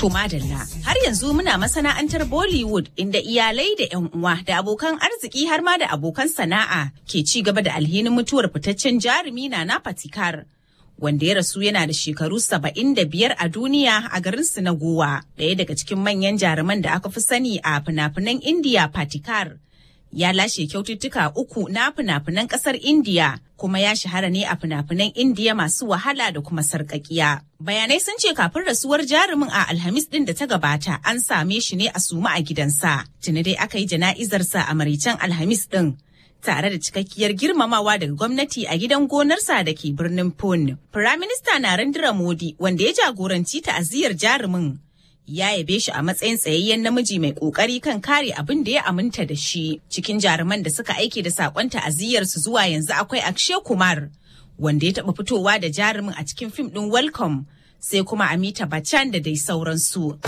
To madalla har yanzu muna masana'antar Bollywood inda iyalai da 'yan uwa da abokan arziki har ma da abokan sana'a ke ci gaba da alhinin mutuwar fitaccen jarumi na na Patikar. Wanda ya rasu yana da shekaru saba'in da biyar a duniya a garin su na Gowa, ɗaya daga cikin manyan jaruman da aka fi sani a fina-finan Indiya Patikar. Ya lashe kyaututtuka uku na fina-finan ƙasar Indiya kuma ya shahara ne a fina-finan Indiya masu wahala da kuma sarƙaƙiya. Bayanai sun ce kafin rasuwar jarumin a Alhamis ɗin da ta gabata an same shi ne a suma a gidansa. Tuni dai aka yi jana'izarsa a maricen Alhamis ɗin. Tare da cikakkiyar girmamawa daga gwamnati a gidan gonarsa da ke birnin Pune. Firaminista Narendra Modi wanda ya jagoranci ta'aziyar jarumin ya yabe shi a matsayin tsayayyen namiji mai kokari kan kare abin da ya aminta da shi cikin jaruman da suka aike da sakon ta'aziyyar su zuwa yanzu akwai Akshay Kumar wanda ya taba fitowa da jarumin a cikin fim din Welcome sai kuma Amita Bachchan da dai sauransu